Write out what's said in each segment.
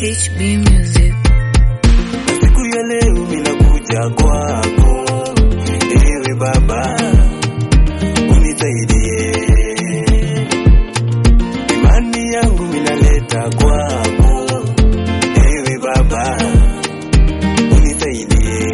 HB Music. siku ya leo minakuja kwako, ewe Baba unisaidie, imani yangu minaleta kwako, ewe Baba unisaidie.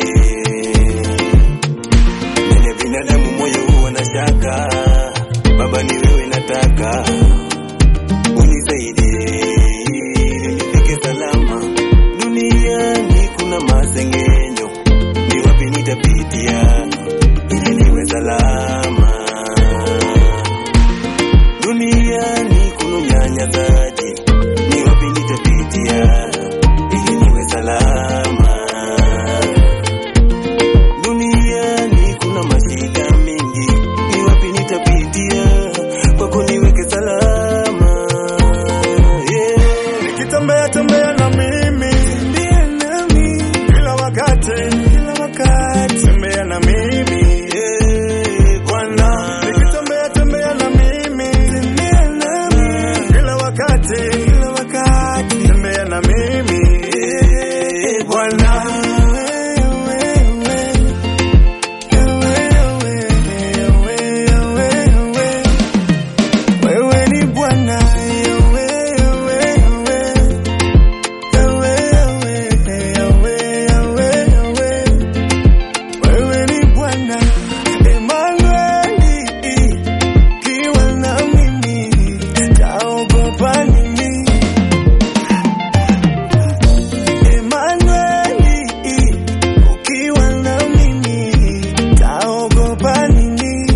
Mwenye binadamu moyo huwa na shaka, Baba ni wewe nataka unisaidie nifike salama duniani kuna masengenyo, ni wapi nitapitia ili niwe salama? Duniani kuna unyanyasaji, ni wapi nitapitia ili niwe salama? Duniani kuna mashida mingi, ni wapi nitapitia kwako niweke salama? Yeah. nikitembea tembea na mimi Tembea nami kila wakati kila wakati, tembea na mimi eh, Bwana. nikitembea tembea na mimi Tembea nami kila wakati kila wakati, tembea na mimi eh, Bwana wewe ni Bwana, wewe ni Bwana Emanueli, kiwa na mimi taogopa nini? Emanueli, ukiwa na mimi taogopa nini?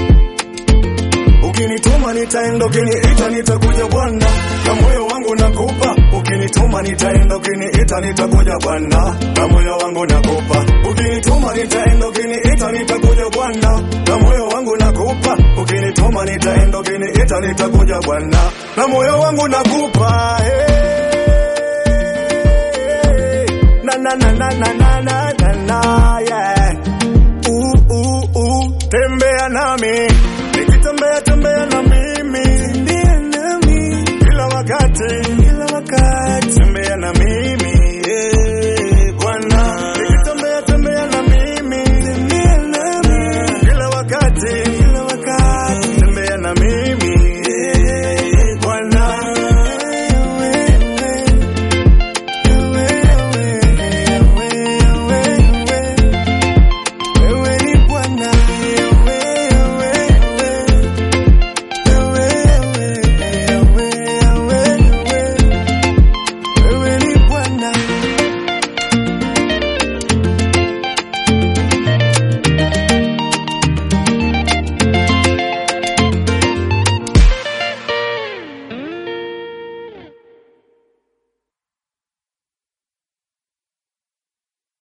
ukinituma nitaenda ukiniita nitakuja Bwana na moyo wangu nakupa ukinituma nitaenda ukiniita nitakuja Bwana na moyo wangu nakupa ukinituma nitaenda ukiniita nitakuja Bwana na moyo wangu nakupa ukinituma nitaenda ukiniita nitakuja Bwana na moyo wangu nakupa hey. na na na na na na na na na yeah. uh, uh, uh. tembea nami